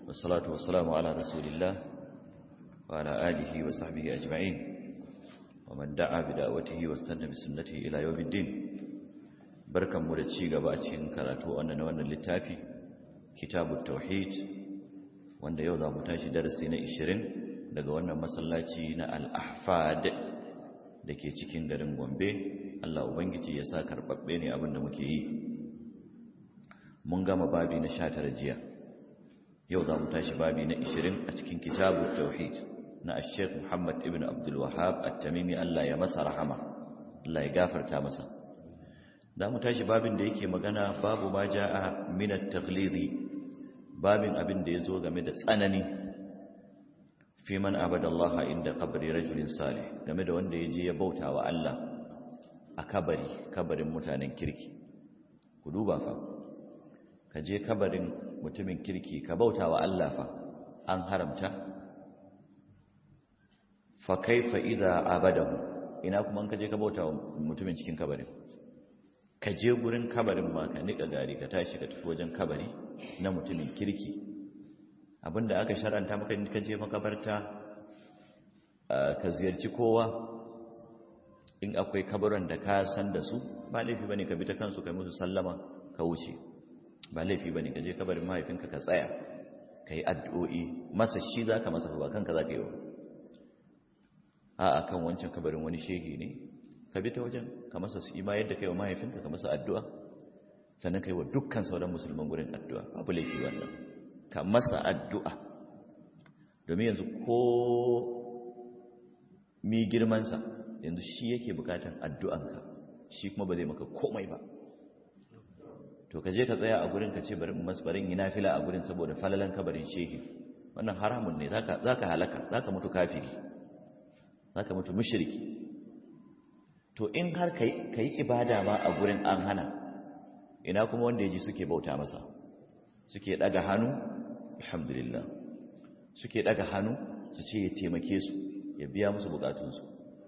والصلاة والسلام على رسول الله وعلى آله وصحبه أجمعين ومن دعا بدعوته واستنى بسنته إلى يوم الدين بركة مولتشي قباتين كراتو أننا وانا للتافي كتاب التوحيد wanda yau za mu tashi darasi na 20 daga wannan masallaci na al-ahfad da ke cikin garin gombe allah ubangiji ya sa karɓaɓɓe ne abinda muke yi mun gama babi na 19 jiya yau za mu tashi babi na 20 a cikin kitabu tauhid na sheikh muhammad ibn abdul wahab at-tamimi allah ya masa rahama allah ya gafarta masa za mu tashi babin da yake magana babu ma ja'a min at-taghlidi babin abin da ya zo game da tsanani fi man abadallaha inda kabari rajulin salih game da wanda ya je ya bauta wa Allah a kabari kabarin mutanen kirki ku duba fa ka je kabarin mutumin kirki ka bauta wa Allah fa an haramta fa kaifa idza abadahu ina kuma an ka je ka bauta wa mutumin cikin kabarin ka je gurin kabarin ma ka nika gari ka tashi ka tafi wajen kabari na mutumin kirki abinda aka sharanta maka ka je makabarta ka ziyarci kowa in akwai kabarin da ka san da su ba laifi bane ka bi ta kansu kai musu sallama ka wuce ba laifi bane ka je kabarin mahaifinka ka tsaya ka yi addu'o'i masa shi za ka masa ba kanka za ka yi wa a kan wancan kabarin wani shehi ne ka bi ta wajen ka masa su ima yadda kai wa mahaifinka ka masa addu'a sannan kai wa dukkan sauran musulman gurin addu'a abu laifi wannan ka masa addu'a domin yanzu ko mi girmansa yanzu shi yake bukatan addu'anka shi kuma ba zai maka komai ba to ka je ka tsaya a gurin ka ce bari masbarin yi nafila a gurin saboda falalan kabarin shehi wannan haramun ne za ka halaka za ka mutu kafiri za ka mutu mushriki to in har ka yi ibada ma a gurin an hana ina kuma wanda ya ji suke bauta masa suke daga hannu alhamdulillah suke daga hannu su ce ya taimake su ya biya musu bukatunsu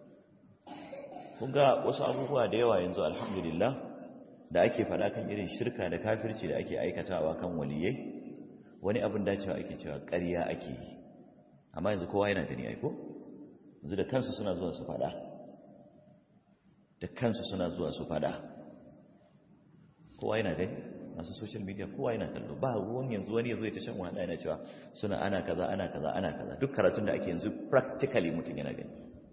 kun ga wasu abubuwa da yawa yanzu alhamdulillah da ake faɗa kan irin shirka da kafirci da ake aikatawa kan waliyai wani abin dacewa ake cewa ƙarya ake yi amma yanzu kowa yana gani aiko yanzu da kansu suna zuwa su faɗa da kansu suna zuwa su faɗa kowa yana gani masu social media kowa yana kallo ba ruwan yanzu wani yanzu ya ta shan wahala yana cewa suna ana kaza ana kaza ana kaza duk karatun da ake yanzu practically mutum yana gani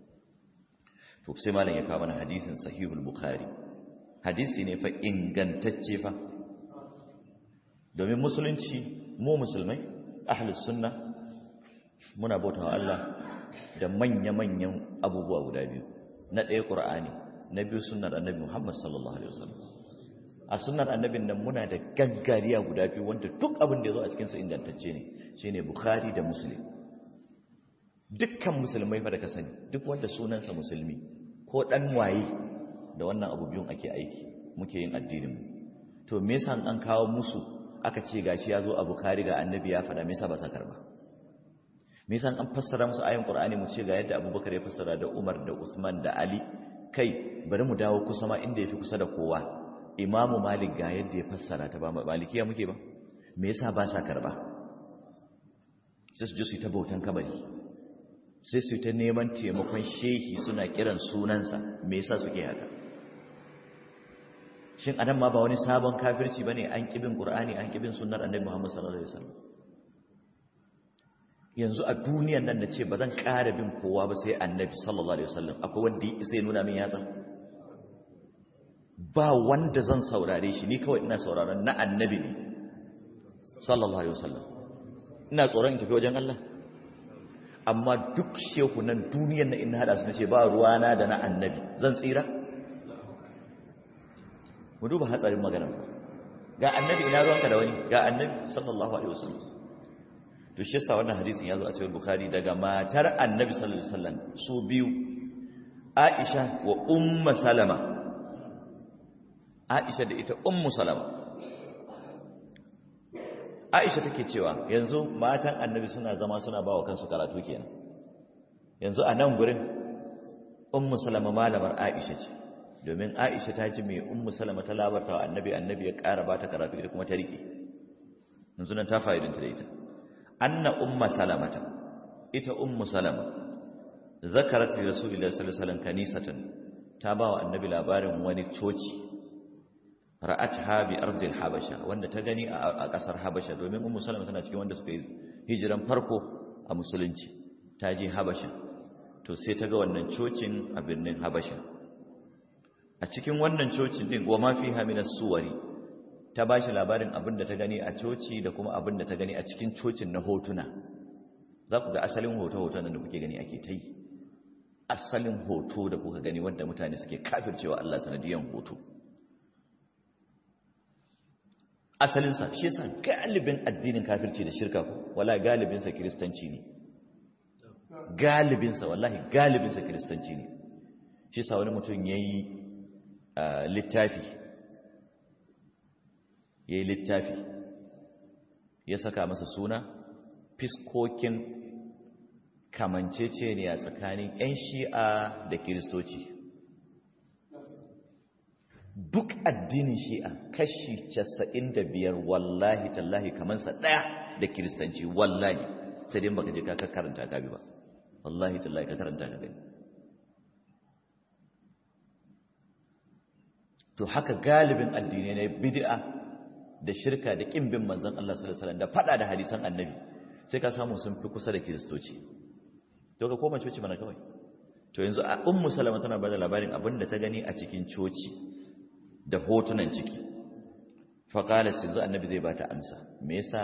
to sai malam ya kawo mana hadisin sahihul bukhari hadisi ne fa ingantacce fa domin musulunci mu musulmai ahlus sunna muna bautawa Allah da manya-manyan abubuwa guda biyu na ɗaya ƙur'ani na biyu sunnar annabi Muhammad sallallahu alaihi wasallam a sunnar annabin nan muna da gaggariya guda biyu wanda duk abin da ya zo a cikinsa ingantacce ne shine bukhari da muslim dukkan musulmai fa da ka sani duk wanda sunansa musulmi ko dan waye da wannan abu biyun ake aiki muke yin addinin mu to me yasa an kawo musu aka ce gashi ya zo a bukhari ga annabi ya faɗa me yasa ba sa karba me yasa an fassara musu ayin qur'ani mu ce ga yadda abubakar ya fassara da umar da usman da ali kai bari mu dawo kusa ma inda yafi kusa da kowa imamu malik ga yadda ya fassara ta ba malikiya muke ba me yasa ba sa karba sai su je su ta bautan kabari sai su ta neman taimakon shehi suna kiran sunansa me yasa suke haka shin adam ma ba wani sabon kafirci bane an kibin qur'ani an kibin sunnar annabi muhammad sallallahu alaihi wasallam yanzu a duniyan nan da ce ba zan ƙara bin kowa ba sai annabi sallallahu alaihi wasallam akwai wanda ya sai nuna min yatsa ba wanda zan saurare shi ni kawai ina sauraron na annabi ne sallallahu alaihi wasallam ina tsoron in tafi wajen Allah amma duk shehu nan duniyar na ina hada su nace ba ruwana da na annabi zan tsira mu duba hatsarin magana ga annabi ina ruwanka da wani ga annabi sallallahu alaihi wasallam to shi yasa wannan hadisin yazo a cikin bukhari daga matar annabi sallallahu alaihi wasallam su biyu aisha wa ummu salama aisha da ita ummu salama aisha take cewa yanzu matan annabi suna zama suna bawa kansu karatu kenan yanzu a nan gurin ummu salama malamar aisha ce domin aisha ta ji mai ummu salama ta labarta wa annabi annabi ya ƙara ba ta karatu ita kuma ta riƙe yanzu nan ta fa'idanta da ita anna umma salamata ita ummu salama zakarat li rasulillahi sallallahu alaihi wasallam kanisatan ta ba wa annabi labarin wani coci ra'atha bi ardil habasha wanda ta gani a kasar habasha domin ummu salama tana cikin wanda suka yi hijiran farko a musulunci ta je habasha to sai ta ga wannan cocin a birnin habasha a cikin wannan cocin din wa ma fiha min suwari ta ba shi labarin abin da ta gani a coci da kuma abin da ta gani a cikin cocin na hotuna za ku ga asalin hoto-hoton da kuke gani ake ta yi asalin hoto da kuka gani wanda mutane suke kafircewa Allah sanadiyan hoto asalinsa shi yasa galibin addinin kafirci da shirka ko wala galibinsa kiristanci ne galibinsa wallahi galibinsa kiristanci ne shi yasa wani mutum yayi littafi yayi littafi ya saka masa suna fiskokin kamanceceniya tsakanin 'yan shi'a da kiristoci duk addinin shi'a kashi 95 wallahi tallahi kamansa ɗaya da kiristanci wallahi sai dai baka je ka karanta ka bi ba wallahi tallahi ka karanta ka gani to haka galibin addinai na bid'a da shirka da kin bin manzon Allah sallallahu alaihi wasallam da fada da hadisan annabi sai ka samu sun fi kusa da kiristoci to ka koma coci mana kawai to yanzu a ummu salama tana bada labarin abin da ta gani a cikin coci da hotunan ciki fa qala yanzu annabi zai bata amsa me yasa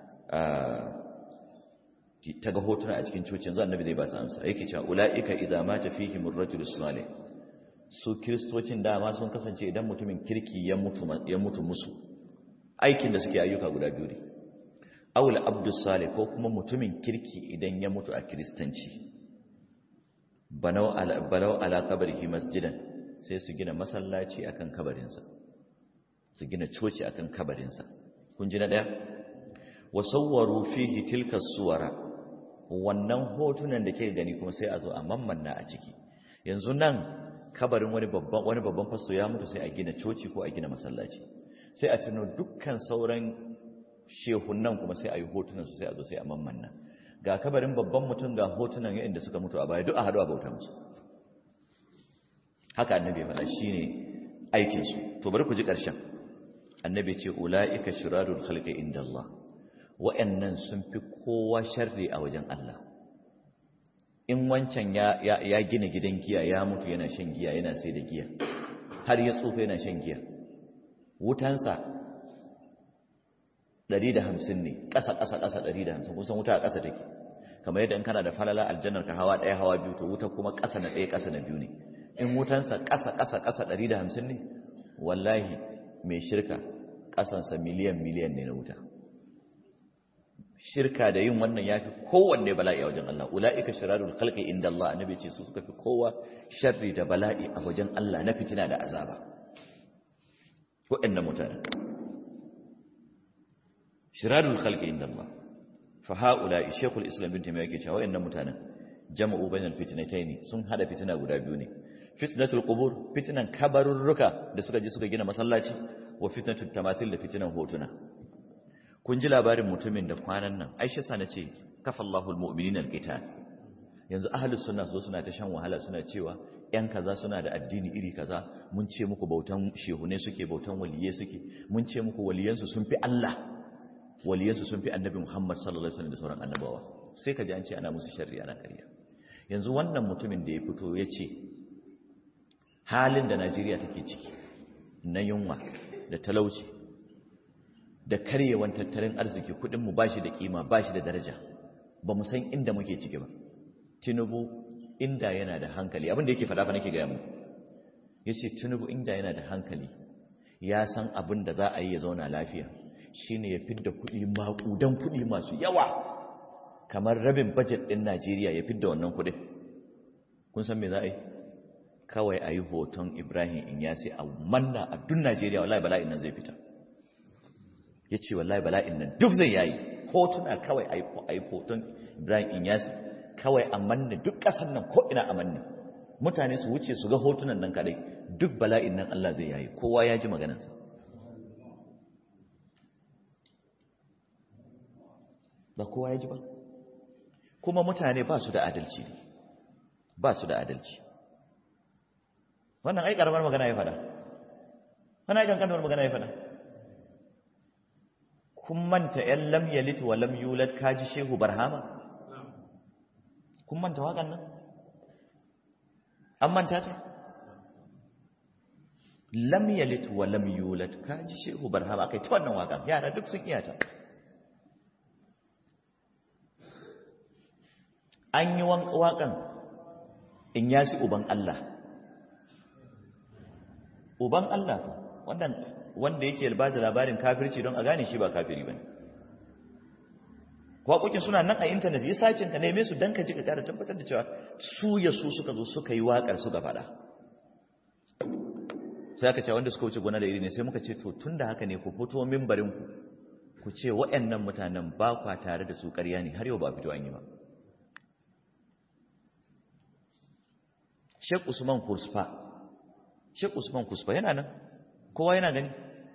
ta ga hotuna a cikin coci yanzu annabi zai bata amsa yake cewa ulaika idza mata fihim ar-rajul salih su kiristocin dama sun kasance idan mutumin kirki ya mutu ya mutu musu aikin da suke ayyuka guda biyu ne awul abdus salih ko kuma mutumin kirki idan ya mutu a kiristanci banau ala balau ala qabrihi masjidan sai su gina masallaci akan kabarinsa su gina coci akan kabarinsa kun ji na daya wa sawwaru fihi tilka suwara wannan hotunan da ke gani kuma sai a zo a mammanna a ciki yanzu nan kabarin wani babban wani babban fasto ya mutu sai a gina coci ko a gina masallaci sai a tuno dukkan sauran shehunan kuma sai a yi hotunan su sai a zo sai a mammanna ga kabarin babban mutum ga hotunan yayin da suka mutu a baya duk a haɗu a bauta musu haka annabi ya faɗa shine aikin su to bari ku ji ƙarshen annabi ce ulaika shirarul khalqi inda Allah wa'annan sun fi kowa sharri a wajen Allah in wancan ya ya gina gidan giya ya mutu yana shan giya yana sai da giya har ya tsufa yana shan giya wutansa 150 ne ƙasa ƙasa ƙasa 150 kusan wuta a ƙasa take kamar yadda in kana da falala aljannar ka hawa ɗaya hawa biyu to wuta kuma ƙasa na ɗaya ƙasa na biyu ne in wutansa ƙasa ƙasa ƙasa 150 ne wallahi mai shirka ƙasansa miliyan miliyan ne na wuta shirka da yin wannan ya fi kowanne bala'i a wajen Allah ula'ika shirarul khalqi inda Allah annabi ce su suka fi kowa sharri da bala'i a wajen Allah na fitina da azaba waɗannan mutane shirarul khalqi inda Allah fa haula shaykhul islam bin taymiyyah yake cewa waɗannan mutanen jama'u bainal fitnatayn sun hada fitina guda biyu ne fitnatul qubur fitnan kabarurruka da suka je suka gina masallaci wa fitnatul tamathil da fitnan hotuna kun ji labarin mutumin da kwanan nan aisha sa na ce kafallahu almu'minina alqital yanzu ahlus sunna su suna ta shan wahala suna cewa yan kaza suna da addini iri kaza mun ce muku bautan shehune suke bautan waliye suke mun ce muku waliyansu sun fi Allah waliyansu sun fi annabi Muhammad sallallahu alaihi wasallam da sauran annabawa sai ka ji an ce ana musu sharri ana ƙarya yanzu wannan mutumin da ya fito ya ce halin da Najeriya take ciki na yunwa da talauci da karyewan tattalin arziki kudinmu ba shi da kima ba shi da daraja ba mu san inda muke ciki ba tinubu inda yana da hankali abinda yake faɗa fa nake gaya mu ya ce tinubu inda yana da hankali ya san abin da za a yi ya zauna lafiya shine ya fidda kuɗi maƙudan kuɗi masu yawa kamar rabin bajet ɗin najeriya ya fidda wannan kuɗin kun san me za a yi kawai a yi hoton ibrahim inyasi a manna a duk najeriya wallahi bala'in nan zai fita ya ce wallahi bala'in nan duk zai yayi hotuna kawai a yi hoton ibrahim inyasi kawai a manne duk ƙasar nan ko ina a manne mutane su wuce su ga hotunan nan kadai duk bala'in nan allah zai yayi kowa ya ji maganarsa ba kowa ya ji ba kuma mutane ba su da adalci ne ba su da adalci wannan ai karamar magana ya fada wannan ai kankanuwar magana ya fada kun manta ‘yan lam yalit wa lam yulad kaji shehu barhama kun manta waƙan nan an manta ta lam yalit wa lam yulad kaji shehu barhama aka yi ta wannan waƙan yara duk sun iya ta an yi waƙan in yasi uban Allah uban Allah wannan wanda yake ba da labarin kafirci don a gane shi ba kafiri ba ne waƙoƙin suna nan a intanet ya sacin ka neme su don ka ji ka ƙara tabbatar da cewa su ya su suka zo suka yi waƙar suka faɗa sai aka ce wanda suka wuce gona da iri ne sai muka ce to tun da haka ne ku fito mimbarinku ku ce waɗannan mutanen ba kwa tare da su ƙarya ne har yau ba fito an yi ba Sheikh Usman Kusfa Sheikh Usman Kusfa yana nan kowa yana gani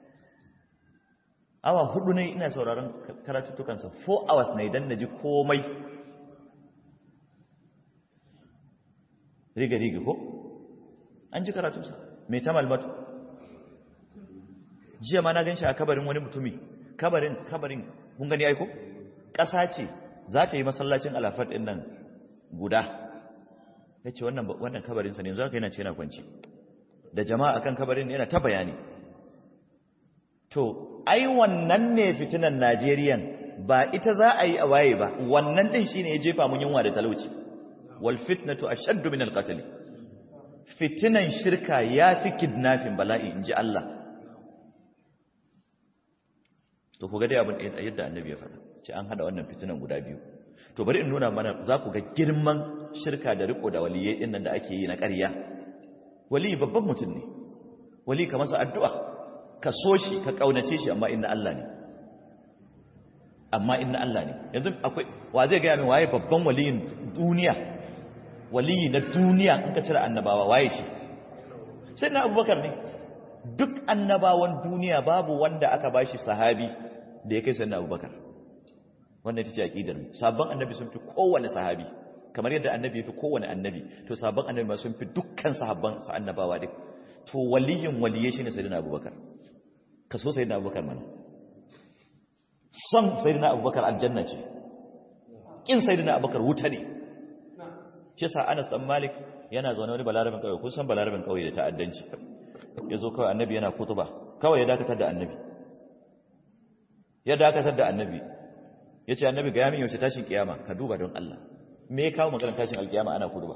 awa hudu ne ina sauraron karatuttukansa 4 hours na idan naji komai riga riga ko an ji karatunsa mai ta malmatu jiya ma na gan shi a kabarin wani mutumi kabarin kabarin kun gani aiko ƙasa ce za ta yi masallacin alafar ɗin nan guda ya ce wannan kabarinsa ne yanzu haka yana ce yana kwanci da jama'a akan kabarin yana ta bayani to ai wannan ne fitinan Najeriyan ba ita za a yi a waye ba wannan din shine ya jefa mun yunwa da talauci wal fitnatu ashaddu min al qatl fitinan shirka yafi kidnapping bala'i inji Allah to ku ga dai abin yadda annabi ya faɗa ce an hada wannan fitinan guda biyu to bari in nuna mana za ku ga girman shirka da riko da waliyai din nan da ake yi na ƙarya wali babban mutum ne wali ka masa addu'a ka so shi ka kaunace shi amma inna Allah ne amma inna Allah ne yanzu akwai wa zai gaya min waye babban waliyin duniya waliyi na duniya in ka cire annabawa waye shi sai na abubakar ne duk annabawan duniya babu wanda aka bashi sahabi da ya kai sai na abubakar wannan ita ce aqidar mu sabon annabi sun fi kowane sahabi kamar yadda annabi ya fi kowane annabi to sabon annabi ma sun fi dukkan sahabban su annabawa duk to waliyin waliye shine sayyidina abubakar ka so sayyidina abubakar mana son sayyidina abubakar aljanna ce kin sayyidina abubakar wuta ne shi yasa Anas dan Malik yana zaune wani balarabin kauye kun san balarabin kauye da ta'addanci yazo kawai annabi yana kutuba kawai ya dakatar da annabi ya dakatar da annabi yace annabi ga yamin yaushe tashin kiyama ka duba don Allah me ya kawo maganar tashin alkiyama ana kutuba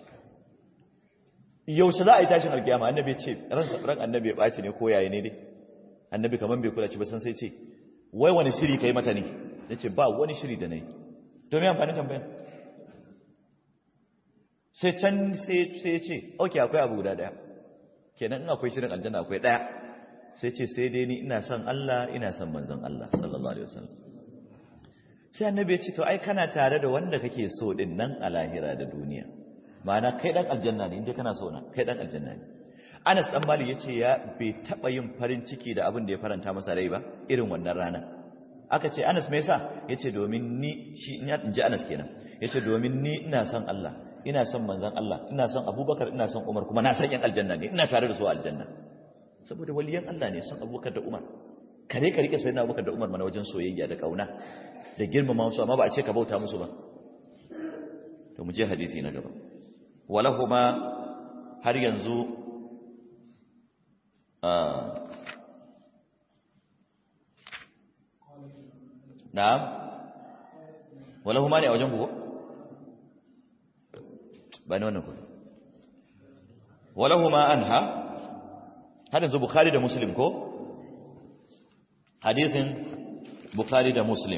yaushe za a yi tashin alkiyama annabi ya ce ran annabi ya ɓaci ne ko yayi ne dai annabi kaman bai kula ci ba san sai ce wai wani shiri kai mata ne ya ce ba wani shiri da na yi domin amfanin tambayan sai can sai ya ce ok akwai abu guda daya kenan in akwai shirin aljanna akwai daya sai ce sai dai ni ina son Allah ina son manzon Allah sallallahu alaihi wasallam sai annabi ya ce to ai kana tare da wanda kake so din nan a lahira da duniya ma'ana kai dan aljanna ne inda kana so na kai dan aljanna ne Anas dan Malik yace ya bai taba yin farin ciki da abin da ya faranta masa rai ba irin wannan rana aka ce Anas me yasa yace domin ni shi in ji Anas kenan yace domin ni ina son Allah ina son manzon Allah ina son Abubakar ina son Umar kuma na san yan aljanna ne ina tare da su a aljanna saboda waliyan Allah ne son Abubakar da Umar kare ka rike sayyidina Abubakar da Umar mana wajen soyayya da kauna da girmama su amma ba a ce ka bauta musu ba to mu je hadisi na gaba walahuma har yanzu na'am walahuma ne a wajen kuku ba ne wannan ku walahuma anha har yanzu bukhari da muslim ko hadithin bukhari da muslim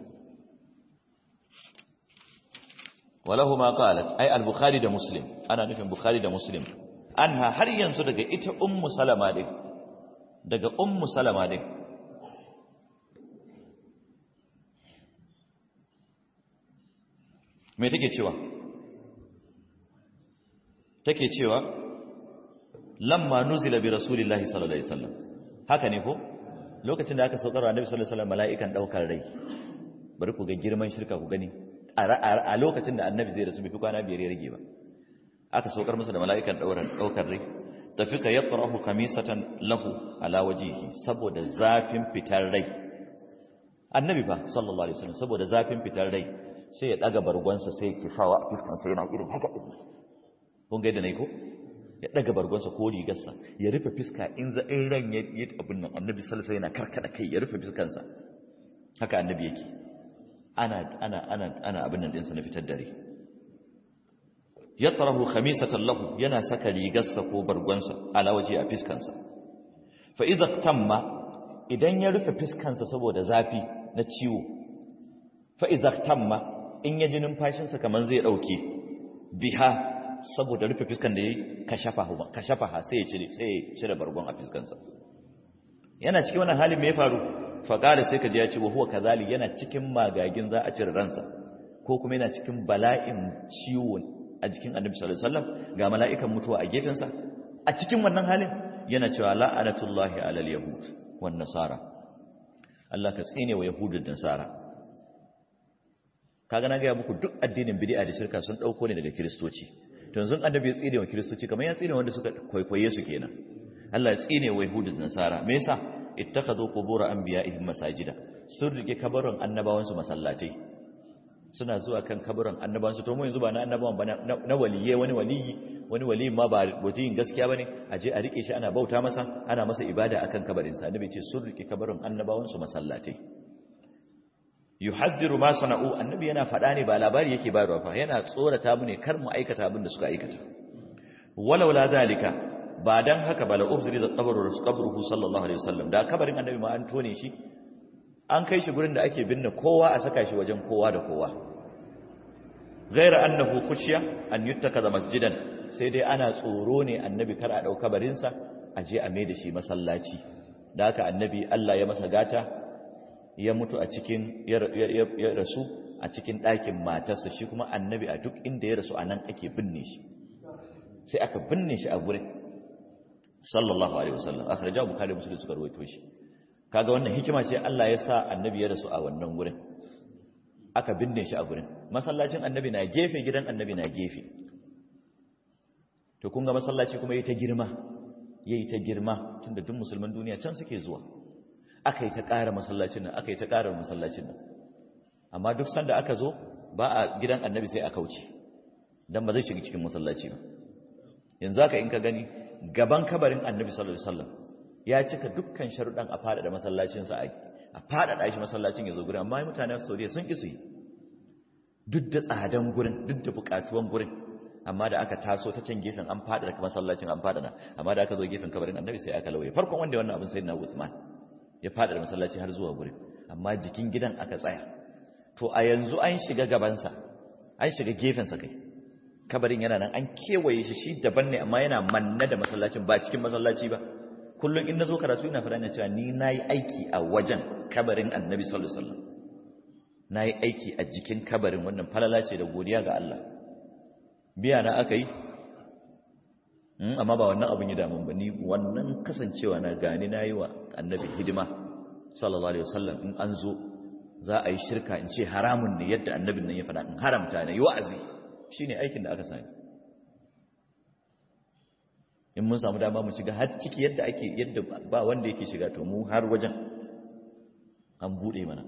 walahuma qalat ay al-bukhari da muslim ana nufin bukhari da muslim anha har yanzu daga ita ummu salama din daga ummu salama din me take cewa take cewa lamma nuzila bi rasulillahi sallallahu alaihi wasallam haka ne ko lokacin da aka saukar annabi sallallahu alaihi wasallam mala'ikan daukar rai bari ku ga girman shirka ku gani a lokacin da annabi zai rasu bai fi kwana biyar ya rage ba aka saukar masa da mala'ikan ɗaukar rai tafi ka yattarahu kamisatan lahu ala wajihi saboda zafin fitar rai annabi ba sallallahu alaihi wasallam saboda zafin fitar rai sai ya daga bargonsa sai ya kifawa a fiskan sai yana irin haka din kun ga yadda nayi ko ya daga bargonsa ko rigarsa ya rufe fiska in za in ran ya yi abin nan annabi sallallahu alaihi wasallam yana karkada kai ya rufe fiskansa haka annabi yake ana ana ana ana abin nan din sa na fitar dare yatrahu khamisatan lahu yana saka rigarsa ko bargonsa ala waje a fiskansa fa idza tamma idan ya rufe fiskansa saboda zafi na ciwo fa idza tamma in ya ji numfashinsa kaman zai dauke biha saboda rufe fiskan da yayi kashafa kashafa sai ya cire sai ya cire bargon a fiskansa yana cikin wannan halin me ya faru fa qala sai ka ji ya ce wa huwa kazali yana cikin magagin za a cire ransa ko kuma yana cikin bala'in ciwo a jikin annabi sallallahu alaihi wasallam ga mala'ikan mutuwa a gefensa a cikin wannan halin yana cewa la'anatullahi alal yahud wan nasara Allah ka tsine wa yahudu da nasara kaga na ga muku duk addinin bid'a da shirka sun dauko ne daga kristoci to yanzu annabi ya tsine wa kristoci kamar ya tsine wanda suka kwaikwaye su kenan Allah ya tsine wa yahudu da nasara me yasa ittakhadhu qubur anbiya'ihim masajida sun rike kabarin annabawan su masallatai suna zuwa kan kaburin annabawansu to mu yanzu ba na annabawan ba na waliye wani waliyi wani waliyi ma ba waliyin gaskiya bane a je a rike shi ana bauta masa ana masa ibada akan kabarin sa annabi ce sun rike kabarin annabawansu masallatai yuhaddiru ma sana'u annabi yana faɗa ne ba labari yake bayarwa fa yana tsorata mu ne kar mu aikata abin da suka aikata walau la zalika ba dan haka ba la ubziri za qabru qabruhu sallallahu alaihi wasallam da kabarin annabi ma an tone shi an kai shi gurin da ake binne kowa a saka shi wajen kowa da kowa ghaira annahu khushiya an yuttakaza masjidan sai dai ana tsoro ne annabi kar a dau kabarin sa a je a mai da shi masallaci da haka annabi Allah ya masa gata ya mutu a cikin ya rasu a cikin ɗakin matarsa shi kuma annabi a duk inda ya rasu anan ake binne shi sai aka binne shi a gurin sallallahu alaihi wasallam akhrajahu bukhari muslim suka rawaito shi kaga wannan hikima ce Allah ya sa annabi ya rasu a wannan gurin aka binne shi a gurin masallacin annabi na gefe gidan annabi na gefe to kun ga masallaci kuma yayi ta girma yayi ta girma tunda duk musulman duniya can suke zuwa aka yi ta ƙara masallacin nan aka yi ta ƙara masallacin nan amma duk sanda aka zo ba a gidan annabi sai a kauce dan ba zai shiga cikin masallaci ba yanzu haka in ka gani gaban kabarin annabi sallallahu alaihi wasallam ya cika dukkan sharuɗan a faɗaɗa masallacinsa a faɗaɗa shi masallacin ya zo gurin amma mutanen saudiya sun ƙi su yi duk da tsadan gurin duk da buƙatuwan gurin amma da aka taso ta can gefen an faɗaɗa masallacin an faɗaɗa amma da aka zo gefen kabarin annabi sai aka lauye farkon wanda wannan abin sai na Uthman ya faɗaɗa masallaci har zuwa gurin amma jikin gidan aka tsaya to a yanzu an shiga gabansa an shiga gefensa kai kabarin yana nan an kewaye shi shi daban ne amma yana manna da masallacin ba cikin masallaci ba kullum in nazo karatu ina fara cewa ni nayi aiki a wajen kabarin Annabi sallallahu alaihi wasallam nayi aiki a jikin kabarin wannan falala ce da godiya ga Allah biya na aka yi amma ba wannan abin ya damun ba ni wannan kasancewa na gani nayi wa Annabi hidima sallallahu alaihi wasallam in an zo za a yi shirka in ce haramun ne yadda annabin nan ya faɗa in haramta ne yi wa'azi shine aikin da aka sani in mun samu dama mu shiga har ciki yadda ake yadda ba wanda yake shiga to mu har wajen an bude mana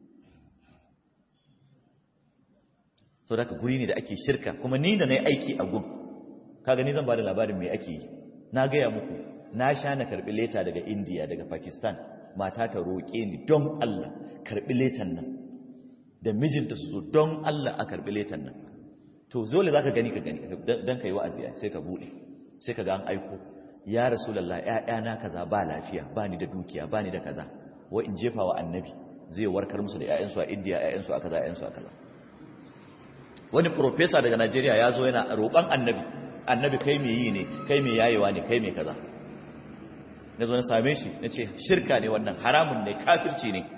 so da guri ne da ake shirka kuma ni da na yi aiki a gun kaga ni zan ba da labarin mai ake yi na gaya muku na sha na karɓi leta daga indiya daga pakistan mata ta roƙe ni don allah karɓi letan nan da mijinta su zo don allah a karɓi letan nan to dole za ka gani ka gani don ka yi wa'azi sai ka buɗe sai ka ga an aiko ya rasulallah ‘ya'yana kaza ba lafiya ba ni da dukiya ba ni da kaza wa in jefa wa annabi zai warkar musu da ‘ya'yansu a indiya ‘ya'yansu a kaza ‘ya'yansu a kaza wani profesa daga najeriya ya zo yana roƙon annabi annabi kai mai yi ne kai mai yayewa ne kai mai kaza na zo na same shi na ce shirka ne wannan haramun ne kafirci ne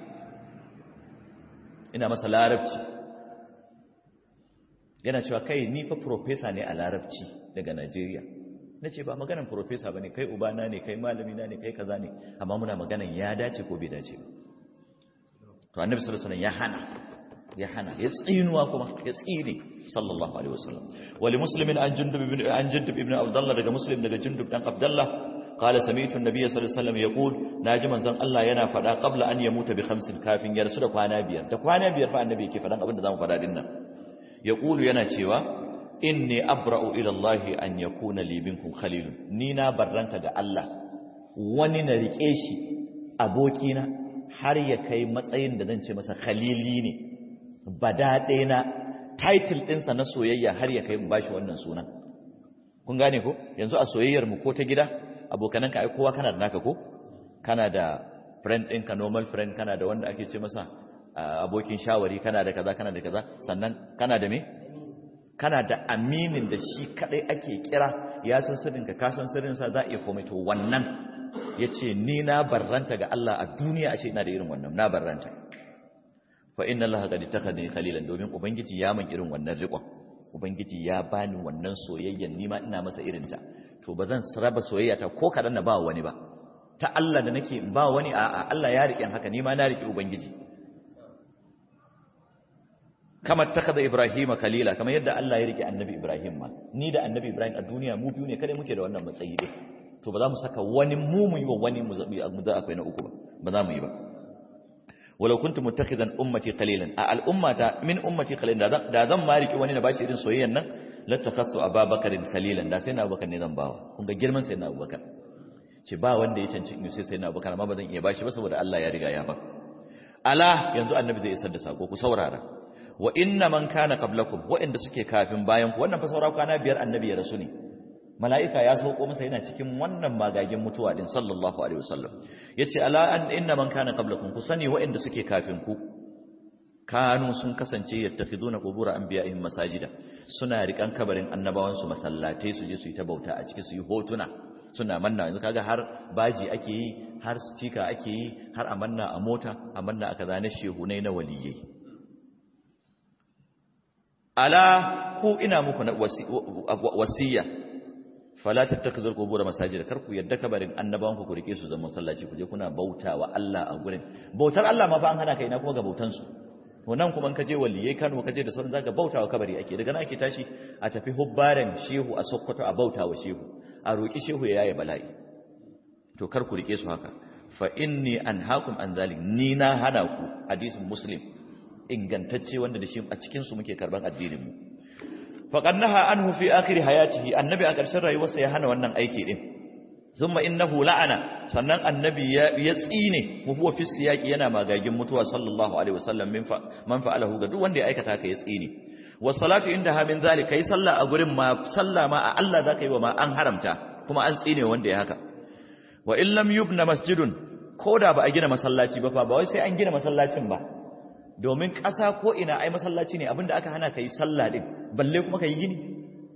ina masa larabci yana cewa kai ni fa profesa ne a larabci daga najeriya na ce ba maganan profesa ba ne kai ubana ne kai malamina ne kai kaza ne amma muna maganan ya dace ko bai dace ba to annabi sallallahu alaihi ya hana ya hana ya tsinuwa kuma ya tsine sallallahu alaihi wasallam wali muslimin an jundub ibn an jundub ibn abdullah daga muslim daga jundub dan abdullah qala sami'tu an-nabiy sallallahu alaihi wasallam yaqul naji manzon Allah yana fada qabla an yamuta bi khamsin kafin ya rasu da kwana biyar da kwana biyar fa annabi yake fadan abin da zamu fada din nan yaqulu yana cewa inni abra'u ila Allah an yakuna li minkum khalilun ni na barranta ga Allah wani na rike shi abokina har ya kai matsayin da zan ce masa khalili ne badaɗe na title ɗinsa na soyayya har ya kai mu bashi wannan sunan kun gane ko yanzu a soyayyar mu ko ta gida abokananka ai kowa kana da naka ko kana da friend ɗinka normal friend kana da wanda ake ce masa abokin shawari kana da kaza kana da kaza sannan kana da me kana da aminin da shi kadai ake kira ya san sirrinka ka san sirrinsa za a iya komai to wannan ya ce ni na barranta ga Allah a duniya a ce ina da irin wannan na barranta fa inna Allah qad takhadani khalilan domin ubangiji ya man irin wannan riƙon ubangiji ya bani wannan soyayyan ni ma ina masa irin ta to ba zan raba soyayya ta ko kadan na ba wani ba ta Allah da nake ba wani a Allah ya riƙe haka ni ma na riƙe ubangiji kamar takada Ibrahim khalila kamar yadda Allah ya riƙe annabi Ibrahim ma ni da annabi Ibrahim a duniya mu biyu ne kada muke da wannan matsayi din to ba za mu saka wani mu mu yi wa wani mu zabi mu da akwai na uku ba ba za mu yi ba walau kuntu muttakhidan ummati qalilan a al'ummata min ummati qalilan da zan ma riki wani na bashi irin soyayyan nan la takhassu ababakarin khalilan da sai na abubakar ne zan bawa kun ga girman sai na abubakar ce ba wanda ya cancanci in sai sai na abubakar amma ba zan iya bashi ba saboda Allah ya riga ya ba ala yanzu annabi zai isar da sako ku saurara wa inna man kana qablakum wa'inda suke kafin bayan ku wannan fa saura kwana biyar annabi ya rasu ne mala'ika ya sauko masa yana cikin wannan magagin mutuwa din sallallahu alaihi wasallam yace ala an inna man kana qablakum ku sani wa'inda suke kafin ku kanu sun kasance yattakhiduna qubur anbiya'ihim masajida suna rikan kabarin annabawan su masallatai su je su yi ta bauta a ciki su yi hotuna suna manna yanzu kaga har baji ake yi har stika ake yi har a manna a mota a manna a kaza na shehunai na waliyai ala ku ina muku na wasiya fala tattakhidul qubur masajid kar ku yadda kabarin annabawan ku rike su zama masallaci ku je kuna bautawa Allah a gurin bautar Allah ma fa an hana kai na kuma ga bautan su to nan kuma in ka je waliyai Kano ka je da sauran zaka bautawa kabari ake daga nan ake tashi a tafi hubbaren shehu a Sokoto a bautawa shehu a roki shehu ya yaye bala'i to kar ku rike su haka fa inni anhaakum an zalik ni na hana ku hadisin muslim ingantacce wanda da shi a cikin su muke karban addinin mu faqad naha anhu fi akhir hayatihi annabi a ƙarshen rayuwarsa ya hana wannan aiki din thumma innahu la'ana sannan annabi ya ya tsine mu huwa fi siyaqi yana magagin mutuwa sallallahu alaihi wasallam min fa man fa'alahu ga duk wanda ya aikata ka ya tsine wa salatu inda ha min zalika kai sallah a gurin ma sallah ma a Allah zaka yi wa ma an haramta kuma an tsine wanda ya haka wa in lam yubna masjidun koda ba a gina masallaci ba fa ba wai sai an gina masallacin ba domin ƙasa ko ina ai masallaci ne abinda aka hana ka yi sallah din balle kuma ka yi gini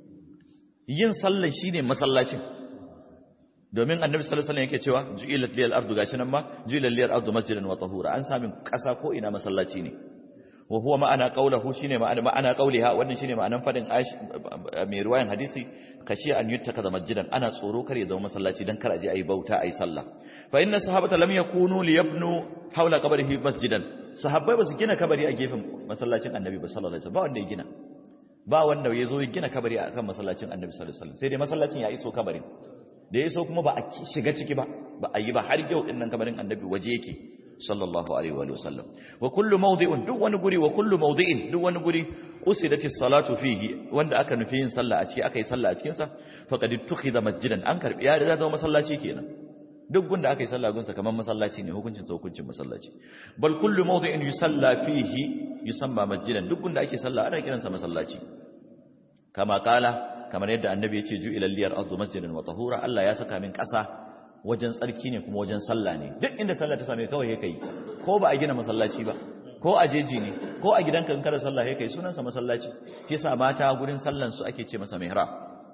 yin sallah shine masallacin domin annabi sallallahu alaihi wasallam yake cewa ju'ilat liyal ardu gashi nan ma ju'ilat liyal ardu masjidan wa tahura an samin ƙasa ko ina masallaci ne wa huwa ma'ana qawluhu shine ma'ana ma'ana qawliha wannan shine ma'anan fadin mai ruwayan hadisi kashi an yuttakaza masjidan ana tsoro kar ya zama masallaci dan kar aje ayi bauta ayi sallah fa inna sahabata lam yakunu liyabnu hawla qabrihi masjidan sahabbai ba su gina kabari a gefen masallacin annabi ba sallallahu alaihi wasallam ba wanda ya gina ba wanda ya zo ya gina kabari akan masallacin annabi sallallahu alaihi wasallam sai dai masallacin ya iso kabarin da ya iso kuma ba a shiga ciki ba ba a yi ba har yau din nan kabarin annabi waje yake sallallahu alaihi wa sallam wa kullu mawdi'in duk wani guri wa kullu mawdi'in duk wani guri usidatis salatu fihi wanda aka nufi yin sallah a ciki aka yi sallah a cikin sa faqad tukhidha masjidan an karbi ya da zama masallaci kenan duk gunda aka yi sallah gunsa kamar masallaci ne hukuncin sa hukuncin masallaci bal kullu mawdi'in yusalla fihi yusamma masjidan duk gunda ake sallah ana kiransa masallaci kama kala kamar yadda annabi ya ce ju'ilal liyar ardu masjidan wa tahura Allah ya saka min ƙasa wajen tsarki ne kuma wajen sallah ne duk inda sallah ta same kawai yake yi ko ba a gina masallaci ba ko a jeji ne ko a gidanka in kada sallah yake yi sunansa masallaci kisa mata gurin sallan su ake ce masa mihrab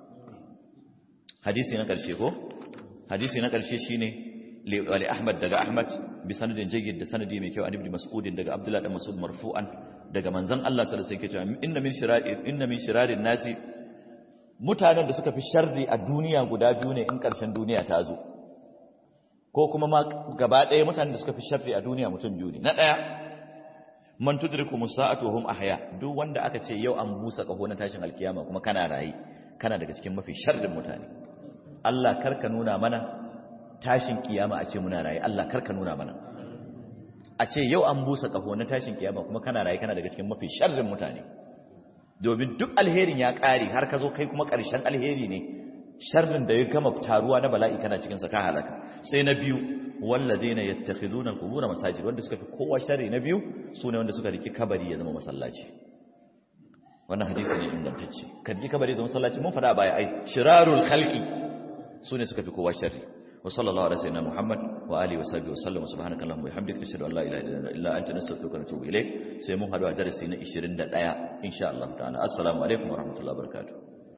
hadisi na karshe ko hadisi na karshe shine li Ahmad daga Ahmad bi sanadin jayyid da sanadi mai kyau an ibn Mas'ud daga Abdullah dan Mas'ud marfu'an daga manzon Allah sallallahu alaihi wasallam yake cewa inna min shirari inna min shirarin nasi mutanen da suka fi sharri a duniya guda biyu ne in ƙarshen duniya ta zo ko kuma ma gaba ɗaya mutanen da suka fi sharri a duniya mutum biyu ne na ɗaya man tudriku musa'atu hum ahya duk wanda aka ce yau an busa kaho na tashin alkiyama kuma kana rayi kana daga cikin mafi sharrin mutane Allah karka nuna mana tashin kiyama a ce muna rayi Allah karka nuna mana a ce yau an busa kaho na tashin kiyama kuma kana rayi kana daga cikin mafi sharrin mutane domin duk alherin ya kare har ka zo kai kuma karshen alheri ne sharrin da ya gama taruwa na bala'i kana cikin sa ka halaka sai na biyu walladheena yattakhizuna al-qubur masajid wanda suka fi kowa sharri na biyu sune wanda suka riki kabari ya zama masallaci wannan hadisi ne ingantacce ka riki kabari ya zama masallaci mun fada baya ai shirarul khalqi sune suka fi kowa sharri wa sallallahu alaihi wasallam muhammad wa alihi wa sahbihi wa sallam subhanakallahumma wa bihamdika ashhadu an la ilaha illa anta nastaghfiruka wa natubu ilayk sai mun hadu a darasi na 21 insha Allah ta'ala assalamu alaikum wa rahmatullahi wa barakatuh